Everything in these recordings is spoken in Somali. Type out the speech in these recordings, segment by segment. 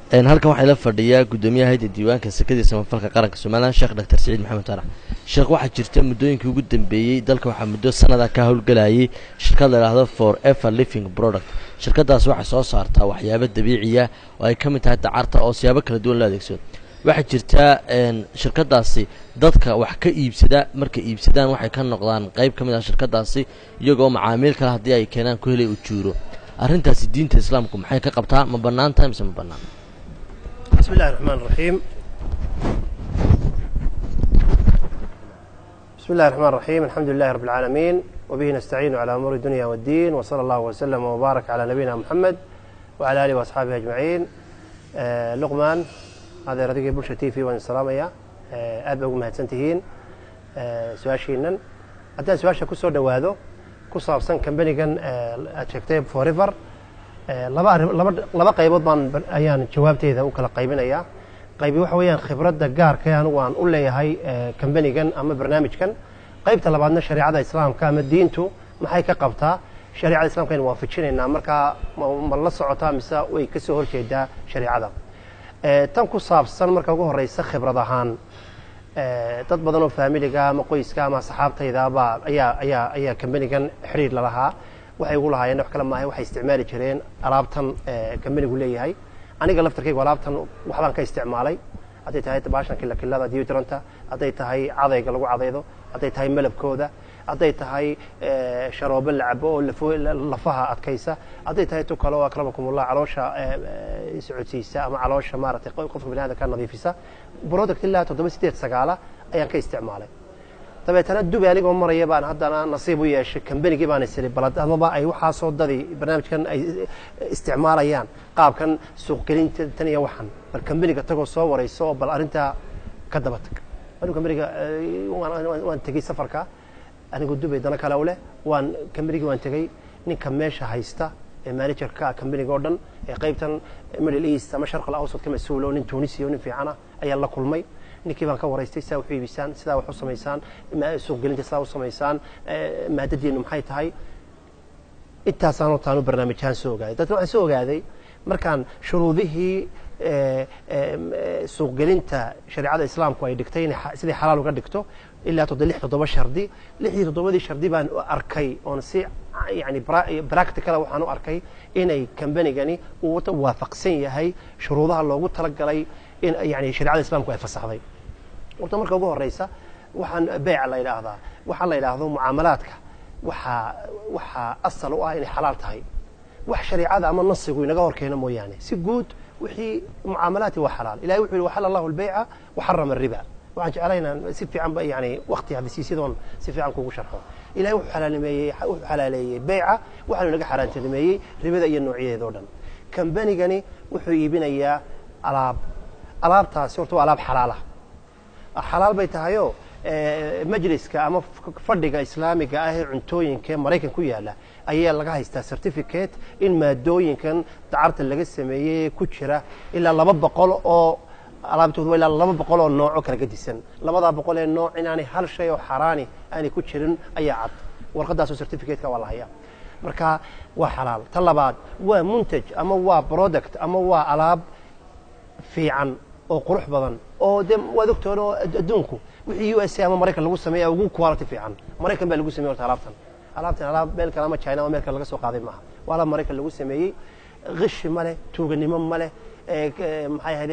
halkan waxaa ila fadhiyaa guddoomiyaha hayda diiwaanka sekadii samafalka qaranka somalilan sheekh doctor saciid maxamed tarax sheekh waxaa jirta muddooyinkii ugu dambeeyey dalka waxaa muddo sanada ka howlgalayay shirkad la idhaahdo for ever living product shirkadaas waxay soo saartaa waxyaabo dabiiciya oo ay ka mid tahay dacarta oo siyaabo kala duwan loo adeegsado waxaa jirtaa shirkadaasi dadka wax ka iibsada markay iibsadaan waxay ka noqdaan qayb ka mid ah shirkadaasi iyagoo macaamiil kale haddii ay keenaan ku helay ujuuro arrintaasi diinta islaamku maxay ka qabtaa ma bannaan tahay mise ma bannaan بسم الله الرحمن الرحيم بسم الله الرحمن الرحيم الحمد لله رب العالمين وبه نستعين على أمور الدنيا والدين وصلى الله وسلم وبارك على نبينا محمد وعلى آله وأصحابه أجمعين آه لقمان هذا رديق بلشة تي في وان السلام يا آه أدب أقوم هتسنتهين آه سواشينا حتى سواشا كسور دوادو كسر سن كمبنيغان آه أتشكتيب فوريفر laba arrin laba laba qaybood baan ayaan jawaabteeda u kala qaybinayaa qaybi waxa weeyaan khibradda gaarka anigu aan u leeyahay kambanigan ama barnaamijkan qaybta labaadna shareecada islaamka ama diintu maxay ka qabtaa shareecada islamka aynu waafajinaynaa markaa ma la socotaa mise way ka soo horjeedaa shareecada tan ku saabsan marka ugu horeysa khibrad ahaan dad badan oo faamiliga ama qoyska ama asxaabtaydabaa ayaa ayaa ayaa kambanigan xidhiir lalahaa waxay ugu lahaayeen wax kale maahay waxay isticmaali jireen alaabtan kambanigu leeyahay aniga laftarkaygu alaabtan waxbaan ka isticmaalay hadday tahay baashan kilakilada deodoranta hadday tahay cadayga lagu cadaydo hadday tahay malabkooda hadday tahay sharoobo la cabo oo lafaha adkaysa hadday tahay tu kale oo akramakumullah caloosha socodsiisa ama caloosha maaragtay qofka bini aadamka nadiifisa product ilaa toddoba sideed sagaala ayaan ka isticmaalay dabeetana dubi anigoo maraya baan haddana nasiib u yeeshay kambanigii baan isiri balad amaba ay waxaasoo dadii barnaamijkan ay isticmaalayaan qaabkan suuqgelinta tan iyo waxan bal kambaniga tagoo soo warayso oo bal arrintaa ka daba tag anigu kambaniga waan tegey safarka anigu dubay dana kale u leh waan kambanigii waan tegey ninka meesha haysta ee managerka kambaniga oo dhan ee qaybtan middle east ama sharqal awsad ka mas-uul oo nin tunisia oo nin fiicana ayaan la kulmay ninkii baan ka waraystay sidaa wax u iibisaan sidaa wax u samaysaan suuqgelinta sidaa u samaysaan maadadiinu maxay tahay intaasaan taanu barnaamijyahaan soo ogaaday dadna waxaan soo ogaaday markaan shuruudihii suuqgelinta shareecada islaamku ay dhigtay inay sidai xalaal uga dhigto ilaa toddo lix toddoba shardi lixdii toddobadii shardi baan arkay oon si yani practicala waxaan u arkay inay kambanigani uu waafaqsan yahay shuruudaha loogu talagalay in yani shareecada islamku ay fasaxday horta marka ugu horeysa waxaan beyca la yidhaahdaa waxaa la yidhaahdo mucaamalaadka waxaa waxaa asal u ah inay xalaal tahay wax shareecada ama nasigu inaga hor keeno mooyaane si guud wixii mucaamalaadki waa xalaal ilahay wuxuu yihi waxala allahu albeyca waxarama ariba waxaan jeclay inaan si fiican ba yani wakti hadisiisyadoon si fiican kugu sharxo ilahay wuxuu xalaalimeeyey wuxuu xalaaleeyey beyca waxaanu inaga xaaraantinimeeyey ribada iyo noocyadeeda o dhan kambanigani wuxuu iibinayaa alaab alaabtaasi horta waa alaab xalaala xalaal bay tahayoo majliska ama fadhiga islaamiga ah ee cuntooyinka ee maraykan ku yaala ayaa laga haystaa certificate in maadooyinkan dacarta laga sameeyey ku jira ilaa laba boqol oo alaabtooda ilaa laba boqol oo nooco kala gedisan labadaa boqol ee nooc inaanay hal shay oo xaraani aanay ku jirin ayaa cad warqadaasoo certificateka waa la hayaa marka waa xalaal ta labaad waa muntaj ama waa product ama waa alaab fiican oo qurux badan oo de waad ogtoon oo adduunku wixii u s a ama maraykan lagu sameeya ugu quality fiican maraykan baa lagu sameyey horta alaabtan alaabtan alaab meel kale ama china ama meel kale laga soo qaaday maaha waa alaab maraykan lagu sameeyey kishi ma leh tuuganimo ma leh maxay ahayde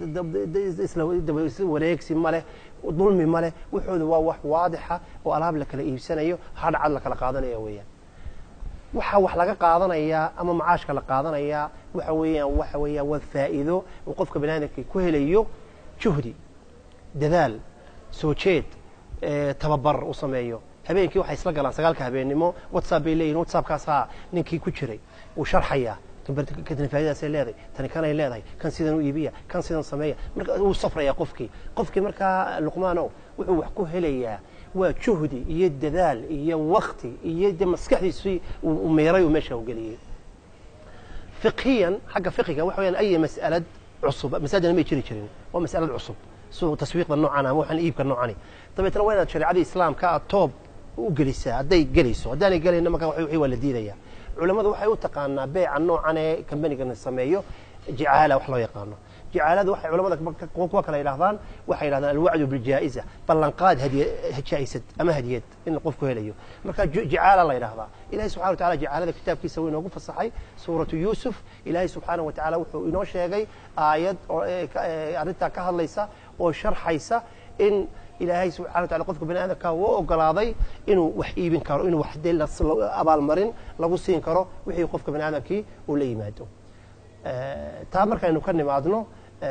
wareegsi ma leh dulmi ma leh wuxooda waa wax waadixa oo alaab la kala iibsanayo hadhcad la kala qaadanaya weeyaan waxaa wax laga qaadanayaa ama macaashka la qaadanayaa waxa weeyaan waxa weeyaan waa faa'iido uu qofka bani aadamka ku helayo juhdi dadaal soo jeed tababar u sameeyo habeenkii waxay isla galaan sagaalka habeennimo whatsapp bay leeyihin whatsappkaasaa ninkii ku jiray uu sharxayaa tani faaidaasay leedahay tani kanay leedahay kan sidan u iibiya kan sidan sameeya marka wuu safrayaa qofkii qofkii markaa luqmaano wuxuu wax ku helayaa waa juhdi iyo dadaal iyo wakti iyo de maskaxdiisii uu meeray uu meesha u geliyey fiqhiyan xagga fiqiga waxa weyaan ay mas'alad cusub masaajidna may jiri jirin waa mas'alad cusub suuq taswiiqda noocan ama waxaan iibka noocani dabeetna waa inaad shareecadii islaamka aad toob u gelisaa hadday gelayso haddaanay gelayna marka wixii waa la diidaya culammadu waxay u taqaanaa beeca noocan ee kambanigana sameeyo jicaala wax loo yaqaano jicaalada waxay culamada kuwa kale yidhahdaan waxay yidhahdaan alwacdu biljaa'iza ballanqaad hadiy jaa'isad ama hadiyad in qofku helayo marka jicaala la yidhahdaa ilahay subxana wa tacala jicaalada kitaabkiisa wuu inoogu fasaxay suuratu yuusuf ilaahay subxaana wa tacala wuxuu inoo sheegay aayad arrintaa ka hadlaysa oo sharxaysa in ilaahay subxana wa tacala qofka bani aadamka wuu ogolaaday inuu wax iibin karo inuu wax dee abaalmarin lagu siin karo wixii qofka bani aadamkii uu la yimaado taa markaynu ka nimaadno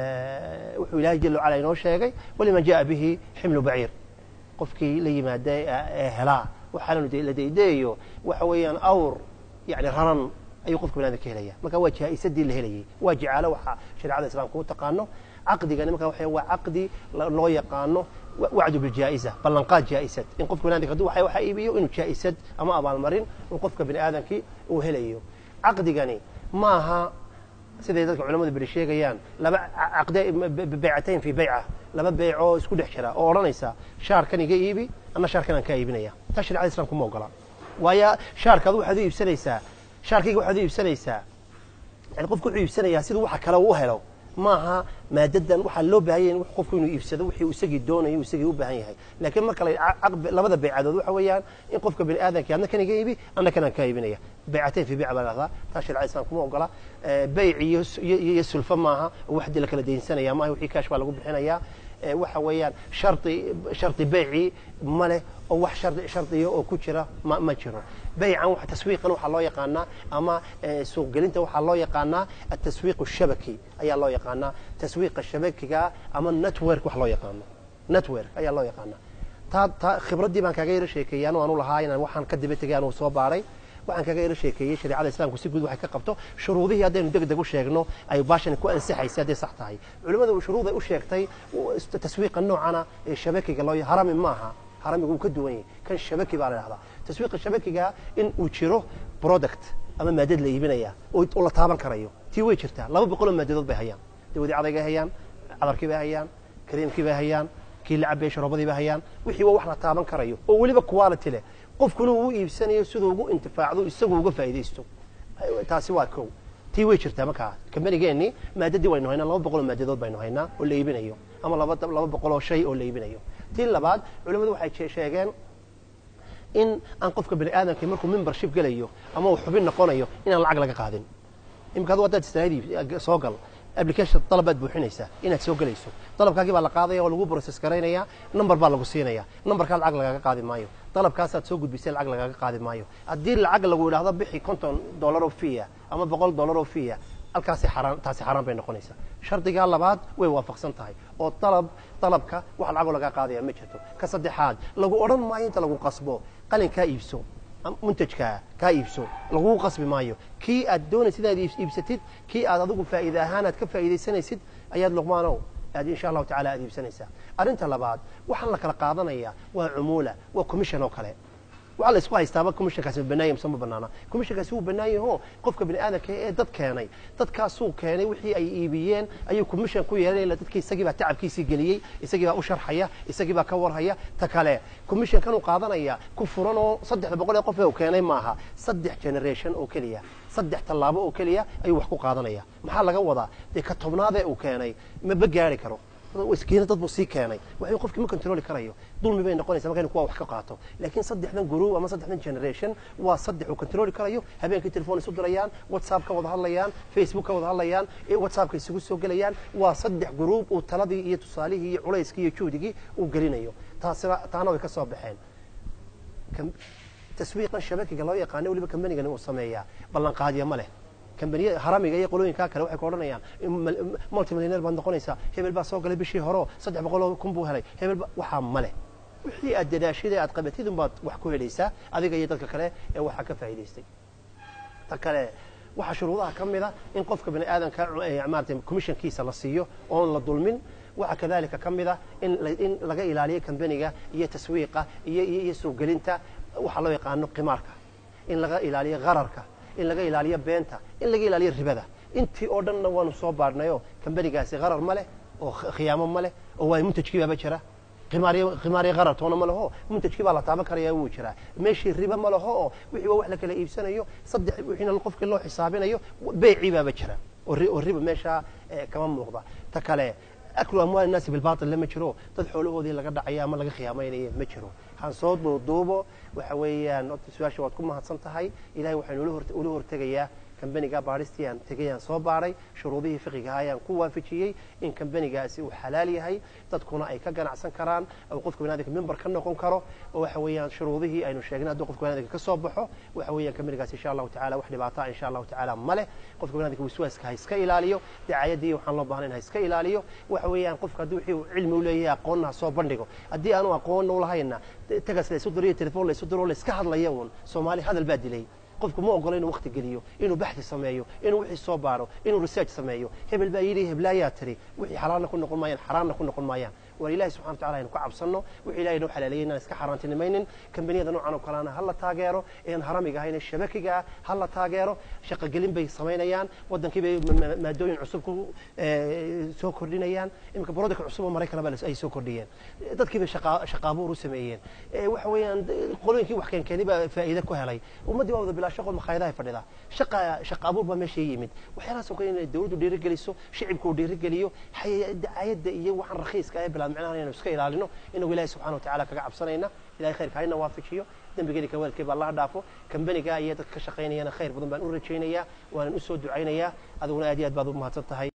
wuxuu ilahay jala wacala inoo sheegay waliman jaءa bihi ximlu baciir qofkii la yimaada ee helaa waxaananu la daydayayo waxa weeyaan awr yani raran ayuu qofka bani adamka helaya marka waa jaa'isadii la helayay waa jicaalo waxa shareecada islamka u taqaano caqdigani marka waxa waa caqdi loo yaqaano wacdu biljaa'iza ballanqaad jaa'isad in qofka bani adamka haduu waxa iibiyo inuu jaa'isad ama abaalmarin uu qofka bani aadamkii uu helayo caqdigani maaha siday dadka culamadu beri sheegayaan laba baycatayn fi bayca laba beycoo isku dhex jira oo odhanaysa shaarkan iga iibi ana shaarkan aan kaa iibinaya taa sharecada islamka ma ogola waayo shaarka adu waxaad u iibsanaysaa shaarkayga waxaad u iibsanaysaa yani qofku wuxuu iibsanayaa siduu waxa kale u helo maaha maadadan waxaa loo baahanya in qofku inuu iibsado wixii uu isagii doonayo isagii u baahan yahay laakiin marka labada baycadood waxa weeyaan in qofka bani aadamkii adna kan iga iibi adna kan aan kaa iibinaya baycateyn fi bayc baa lahdaa taa sharecada islamka ma ogola bayc iyo sulfo maaha oo waxdii la kala daynsanaya maaha wixii kaash baa lagu bixinayaa waxa weeyaan shardi shardi bayci ma leh oo wax shardi shardiya oo ku jira ma ma jiro baycan wax taswiiqan waxaa loo yaqaanaa ama suuqgelinta waxaa loo yaqaanaa ataswiiq shabaki ayaa loo yaqaanaa taswiiqa shabakiga ama network wax loo yaqaano network ayaa loo yaqaanaa taa taa khibraddii baan kaaga yaro sheekeeyey anu aanu lahaa inaan waxaan ka daba tegay anuu soo baaray waxaan kaga yaro sheekeeyey shareecada islamku si guud waxay ka qabto shuruudihii haddaynu deg deg u sheegno ay baashani ku ansaxaysay hadday sax tahay culimmadu shuruuday u sheegtay taswiiqa noocana ee shabakiga loo harami maaha haramigu wuu ka duwan yahay kan shabaki baa la dhahdaa taswiiqa shabakiga in uu jiro product ama maadad la iibinaya oo la taaban karayo tii way jirtaa laba boqoloo maadadood bay hayaan dawadii cadaygay hayaan cadarkii bay hayaan kareemkii bay hayaan kii la cabay sharoobadii bay hayaan wixii waa wax la taaban karayo oo weliba quality leh qofkuna uu iibsanayo siduu ugu intifaacdo isagu uga faa'iidaysto taasi waa kow tii way jirtaa markaa kambanigeenni maadadii waynu haynaa laba boqoloo maadadood baynu haynaa oo la iibinayo ama laba laba boqoloo shay oo la iibinayo tii labaad culimmadu waxay sheegeen in aan qofka bani aadamkii markuu membership gelayo ama uu xubin noqonayo inaan lacag laga qaadin imika adu haddaad istaahid soo gal application dalabaad buuxinaysaa inaad soo gelayso dalabkaagii baa la qaadaya oo lagu process garaynaya number baa lagu siinaya numberkaa lacag lagaga qaadi maayo dalabkaasaad soo gudbisay lacag lagaga qaadi maayo haddii lacag lagu yidhahdo bixi konton dollar oo fiya ama boqol dollar oo fiya halkaasi xaraan taasi xaraan bay noqonaysaa shardigaa labaad way waafaqsan tahay oo dalab dalabka wax lacagoo lagaa qaadaya ma jirto ka saddexaad lagu odhan maayo inta lagu qasbo qalin kaa iibso muntajkaa kaa iibso laguu qasbi maayo kii aad doonaysid inaad iibsatid kii aad adigu faa'iida ahaan aad ka faa'iidaysanaysid ayaad luqmaanow aad insha allahu tacala aad iibsanaysaa arrinta labaad waxaan la kala qaadanaya waa cumuula waa commission oo kale waxaa la isku haystaaba commissionkaasi ma banaanya mise ma banaana commissionkaasi wuu bannaan yaho qofka bani aadamka ee dad keenay dadkaasuu keenay wixii ay iibiyeen ayuu commission ku yeelanaya dadkii isagii baa tacabkiisii geliyey isagii baa u sharxaya isagii baa ka warhaya ta kale commissionkan uu qaadanaya ku furan oo saddexda boqol ee qof ee uu keenay maaha saddex generation oo keliya saddex tallaabo oo keliya ayuu wax ku qaadanaya maxaa laga wadaa dee ka tobnaadee uu keenay maba gaari karo iskiina dad buu sii keenay waxay qofkii ma controli karayo dulmi bay noqonaysa markaynu kuwa wax ka qaato laakiin saddexdan group ama saddexdan generation waa saddex uu controli karayo habeenkii telefon isu dirayaan whatsapp ka wada hadlayaan facebook ka wada hadlayaan whatsappka isugu soo gelayaan waa saddex group uu taladii iyo tusaalihii iyo culayskii iyo juhdigii uu gelinayo taasina taana way ka soo baxeen taswiiqan shabakiga loo yaqaano weliba kambanigani uu sameeyaa ballanqaadya ma leh kambaniya haramiga iyo qolooyinkaa kale waxay ku odhanayaan multimillionaire baad noqonaysaa hebel baa soo galay bishii hore saddex boqoloo kun buu helay hebel waxaa ma leh wixii aad dadaashid ee aad qabatid unbaad wax ku helaysaa adiga iyo dadka kale ee waxaa ka faa'iidaystay ta kale waxaa shuruudaha ka mid a in qofka bani aadamka maarata commissionkiisa la siiyo oon la dulmin waxaa kadalika ka mid a in in laga ilaaliyo kambaniga iyo taswiiqa iyo iyo suuqgelinta waxaa loo yaqaano qimaarka in laga ilaaliyo qararka in laga ilaaliyo beenta in laga ilaaliyo ribada intii oo dhanna waanu soo baadhnayoo kambanigaasi qarar ma leh oo khiyaamo ma leh oo waa muntajkii baaba jira khimaariyo qarar toona ma leho muntajkii baa la taaban karaya wuu jiraa meeshii riba ma leho oo wixii waa wax la kala iibsanayo saddex wixiina qofkii loo xisaabinayo beecii baaba jira oo riba meesha kama muuqda ta kale aklu amwaal innaasi bilbaatil lama jiro dad xoolahoodii laga dhacaya ama laga khiyaamaynayo ma jiro han soo duuduubo waxa weeyaan horta su-aasha waad ku mahadsan tahay ilahay waxaynu ula hortegayaa kambaniga baadhistii aan tegay aan soo baadhay shuruudihii fiqigaha ayaan ku waafajiyey in kambanigaasi uu xalaal yahay dadkuna ay ka ganacsan karaan oo qofka banaadinka member ka noqon karo oo waxa weeyaan shuruudihii aynu sheegnay hadduu qofka banaadinka ka soo baxo waxa weeyaan kambanigaasi insha allahu tacala wax dhibaataa insha allahu tacala ma leh qofka banaadinka waswaaska ha iska ilaaliyo dacaayadii waxaan loo baahnayn ha iska ilaaliyo waxa weeyaan qofka haddii wixii cilmi u leeyahay aqoonna ha soo bandhigo haddii aanu aqoonna u lahayna tagas la isu diro iyo telefoon la isu diro la iska hadlaya uun soomaali hadal baa dilay qofku ma ogolo inuu wakti geliyo inuu baxthi sameeyo inuu wixii soo baaro inuu research sameeyo hebel baa yidhi heblaayaa tiri wixii xalaalna ku noqon maayaan xaraamna ku noqon maayaan war ilahi subxana watacala aynu ka cabsanno wixii ilahay noo xalaaleeyay inaan iska xaaraantinimaynin kambaniyada noocan oo kaleana ha la taageero een haramiga ahayn shabakiga ah ha la taageero shaqogelin bay samaynayaan waddankii bay maadooyin cusub ku soo kordhinayaan iminka brodaka cusub oo maraykan ba ay soo kordhiyeen dadkii bay shaqaabuur u sameeyeen waxa weeyaan qolooyinkii wax keenkeeni baa faa'iide ku helay ummaddii waa wada bilaa shaqo makhaayadahay fadhida shaqa shaqaabuur baa meesha yimid waxyaalahaas oo kale inay dawladdu dhiirigeliso shicibku uu dhiirigeliyo dacaayadda iyo waxaan rakhiiska ee bilaa micnaha inaynu iska ilaalino inagu ilahi subxana wa tacala kaga cabsanayna ilahay khayrka hayna waafajiyo dembigeeni kawaalkii baa allaha dhaafo kambaniga iyo dadka ka shaqaynayana khayr badan baan u rajaynayaa waanan u soo ducaynayaa adiguna aad iyo aad baad u mahadsan tahay